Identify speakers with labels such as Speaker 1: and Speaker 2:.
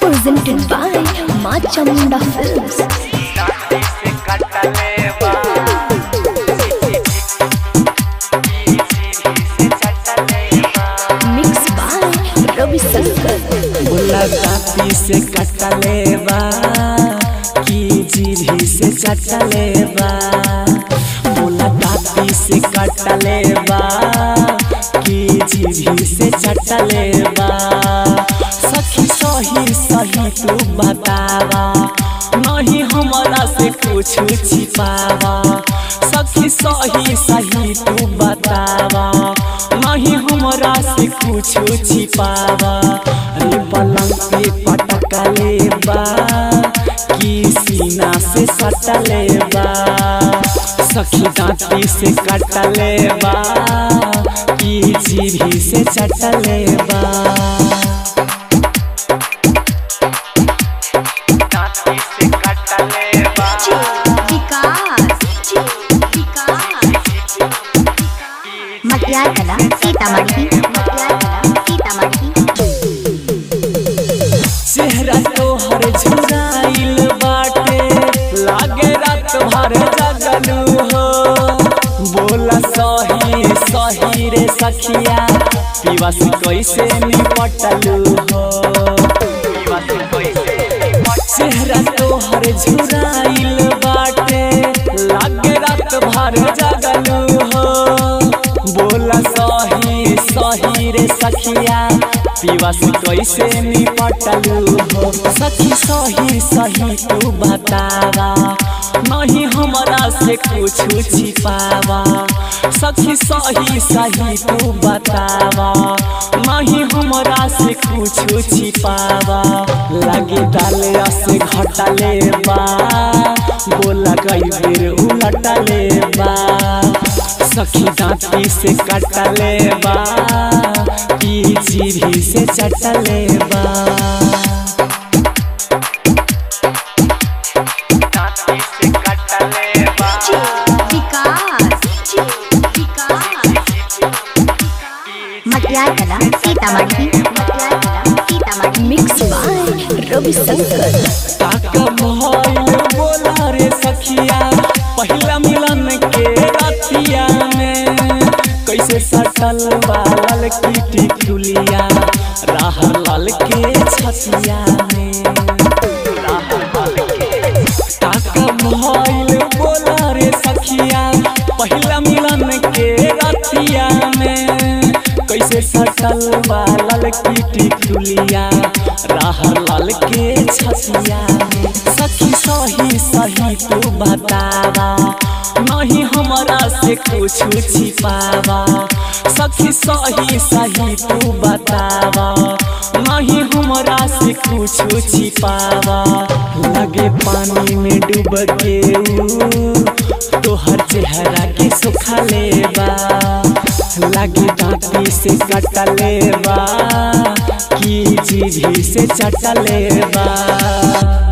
Speaker 1: presented by Ma Chamunda Films. Mixed by Ravi Shankar.
Speaker 2: मुलाकाती से कटलेबा की जीभी से चटलेबा मुलाकाती से कटलेबा की जीभी से चटलेबा सखी सही सही तू बतावा नहीं हमारा से कुछ छिपावा सखी सही सही तू बतावा नहीं हमरा से कुछ छिपावा अरे पलंग पे पटकले बा की सीना से सटले बा सखी दांती से कटले बा की जीभी से चटले बा दांती से कटले बा
Speaker 3: मटियार कला सीतामढ़ी मटियार कला सीतामढ़ी
Speaker 2: चेहरा तोहर झुराइल बाटे लागे रात भर जगलू हो बोला सही सही रे सखिया पीवा से कैसे निपटलू हो पीवा से कैसे चेहरा तोहर झुराइल बाटे लागे रात भर जगलू हो बोला सही सही रे सखिया पीवा से कैसे निपटलू हो सखी सही सही तू बतावा नहीं हमरा से कुछ छिपावा सखी सही सही तू बतावा नहीं हमरा से कुछ छिपावा लगे डाले से घटले बा बोला कई बेर उलटले बा सखी दांती से कटले बा की जीभी से चटले बा दांती से कटले बा
Speaker 3: मटियार कला सीतामढ़ी मटियार कला Sitamarhi
Speaker 1: Mixed by Ravi Shankar.
Speaker 2: ताका मोहल बोला रे सखिया पहिला मिलन के रातिया में कैसे सटल बाल की टिकुलिया राह लाल के छतिया में राह लाल के ताका मोहल बोला रे सखिया पहिला मिलन के रातिया में कैसे सटल बाल की टिकुलिया राह लाल के छतिया में सखी सही सही तू बतावा नहीं हमरा से कुछ छिपावा सखी सही सही तू बतावा नहीं हमरा से कुछ छिपावा लगे पानी में डूब के ऊ तोहर चेहरा के सुखा लेबा लगे दांती से कटले बा की जीभी से चटले बा